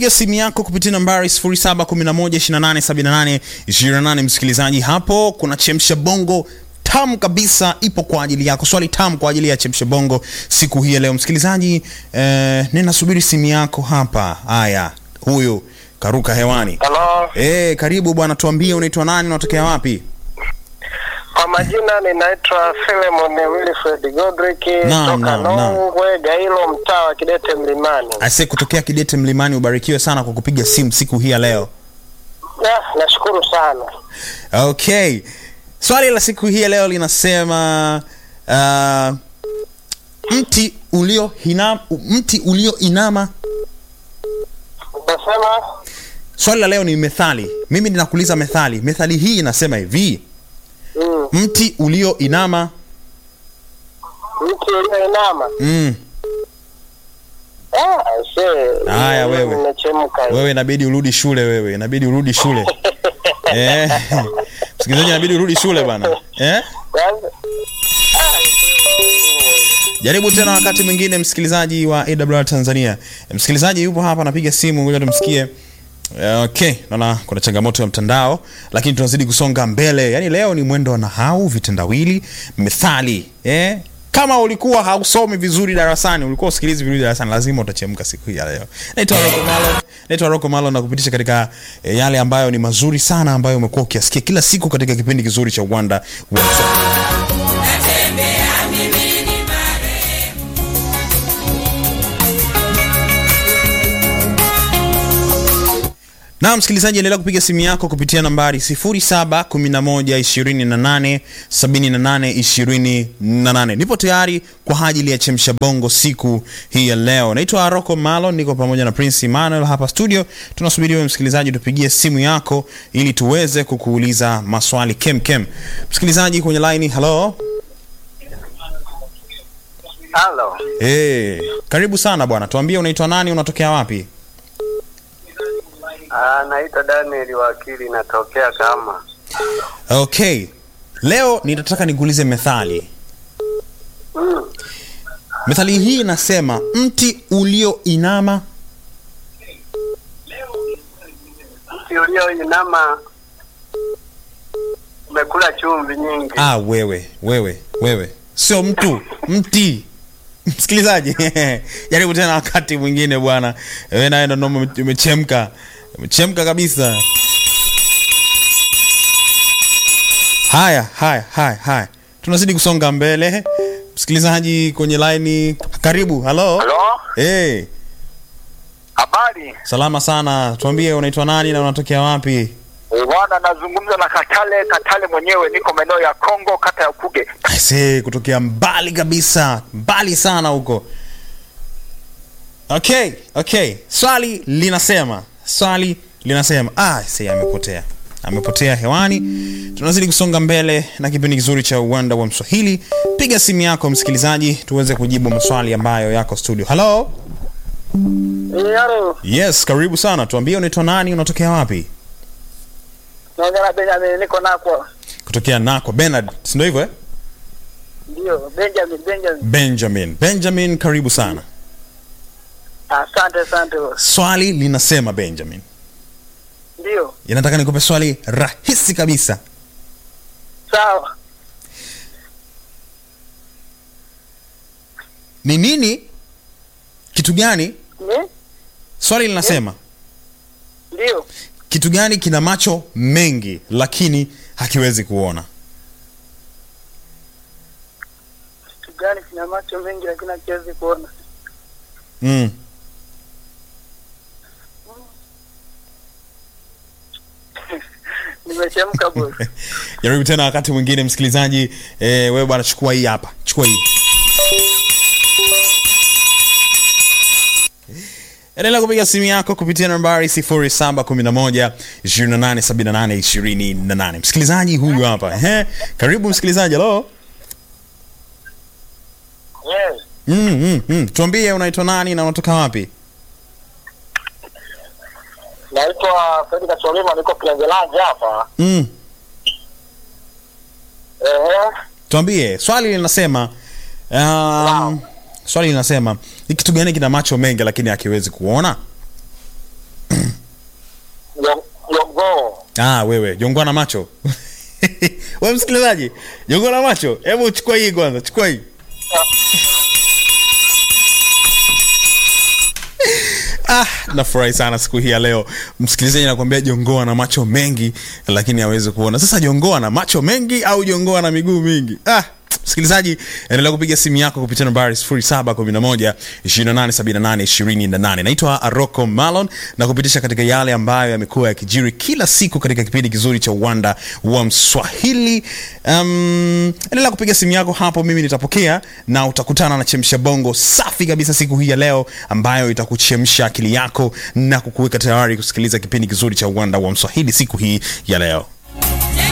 piga simu yako kupitia nambari 0711287828 msikilizaji hapo kuna chemsha bongo tamu kabisa ipo kwa ajili yako swali tamu kwa ajili ya chemsha bongo siku hii ya leo msikilizaji eh, ninasubiri simu yako hapa haya huyu karuka hewani Halo, eh karibu bwana tuambie unaitwa nani unatokea wapi kwa majina ninaitwa Philemon Wilfred Godrick Naam, toka naam, naam. Nongwe Gailo, mtaa wa Kidete Mlimani. ase kutokea kidete mlimani ubarikiwe sana kwa kupiga simu siku hii ya leo Ah, nashukuru sana. okay swali la siku hii ya leo linasema uh, mti ulio hina, mti ulioinama Unasema swali la leo ni methali mimi ninakuuliza methali methali hii inasema hivi mm, mti ulioinama mti ulioinama. mm, Ah, aisee. Haya, wewe. Nimechemka. wewe inabidi urudi shule wewe inabidi urudi shule eh, msikilizaji inabidi urudi shule bana eh? Kwanza- Ah, aisee. jaribu tena wakati mwingine msikilizaji wa awr tanzania msikilizaji yupo hapa anapiga simu ngoja tumsikie Eh, okay naona kuna changamoto ya mtandao lakini tunazidi kusonga mbele yaani leo ni mwendo wa nahau vitendawili methali eh? kama ulikuwa hausomi vizuri darasani ulikuwa usikilizi vizuri darasani lazima utachemka siku hii ya leo naitwa roko malo naitwa roko malo na kupitisha katika eh, yale ambayo ni mazuri sana ambayo umekuwa ukiasikia kila siku katika kipindi kizuri cha uwanda wa Mswahili. na msikilizaji endelea kupiga simu yako kupitia nambari 0711287828 nipo tayari kwa ajili ya chemsha bongo siku hii ya leo naitwa rocco malo niko pamoja na prince emmanuel hapa studio tunasubiri wewe msikilizaji tupigie simu yako ili tuweze kukuuliza maswali kem kem msikilizaji kwenye laini halo Halo. hey, karibu sana bwana tuambie unaitwa nani unatokea wapi Ah, naitwa Daniel wakili natokea kama. okay leo nitataka nikuulize methali Mm. methali hii inasema mti ulioinama Mti ulioinama umekula chumvi nyingi. ah, wewe wewe wewe sio mtu mti msikilizaji jaribu tena wakati mwingine bwana wewe nawe ndo noma umechemka umechemka kabisa haya haya haya haya tunazidi kusonga mbele msikilizaji kwenye laini karibu halo Halo? hey, Habari. salama sana tuambie unaitwa nani na unatokea wapi Bwana, nazungumza na Katale. Katale mwenyewe, niko maeneo ya Kongo, kata ya Kuge. Aise, kutokea mbali kabisa mbali sana huko okay okay swali linasema swali linasema ah, se amepotea amepotea hewani tunazidi kusonga mbele na kipindi kizuri cha uwanda wa mswahili piga simu yako msikilizaji tuweze kujibu maswali ambayo yako studio halo Yaro, yes karibu sana tuambie unaitwa nani unatokea wapi naongea na Benjamin, niko nako. kutokea nako benard sindo hivyo eh? Ndio, Benjamin, Benjamin. benjamin benjamin karibu sana Asante, asante. swali linasema benjamin Ndio, inataka nikupe swali rahisi kabisa sawa. ni nini kitu gani Ni? swali linasema Ndio. kitu gani kina macho mengi lakini hakiwezi kuona Kitu gani kina macho mengi lakini hakiwezi kuona? mm. Nimechemka boss. jaribu tena wakati mwingine msikilizaji eh, wewe bwana chukua hii hapa chukua hii endelea kupiga simu yako kupitia nambari 0711 287828 msikilizaji huyu hapa Ehe, karibu msikilizaji halo Yes. mm, mm, mm. tuambie unaitwa nani na unatoka wapi Naitwa Fredi Kasolima, niko Kilangelanja hapa. mm. Ehe. tuambie swali linasema um, swali linasema ni kitu gani kina macho mengi lakini hakiwezi kuona ah, wewe jongoa na macho we msikilizaji jongoa na macho hebu chukua hii kwanza chukua hii Ah, nafurahi sana siku hii ya leo msikilizaji nakwambia jongoa na macho mengi lakini hawezi kuona sasa jongoa na macho mengi au jongoa na miguu mingi ah, msikilizaji endelea kupiga simu yako kupitia nambari 711 2878 naitwa aroko malon na kupitisha katika yale ambayo yamekuwa yakijiri kila siku katika kipindi kizuri cha uwanda wa mswahili um, endelea kupiga simu yako hapo mimi nitapokea na utakutana na chemsha bongo safi kabisa siku hii ya leo ambayo itakuchemsha akili yako na kukuweka tayari kusikiliza kipindi kizuri cha uwanda wa mswahili siku hii ya leo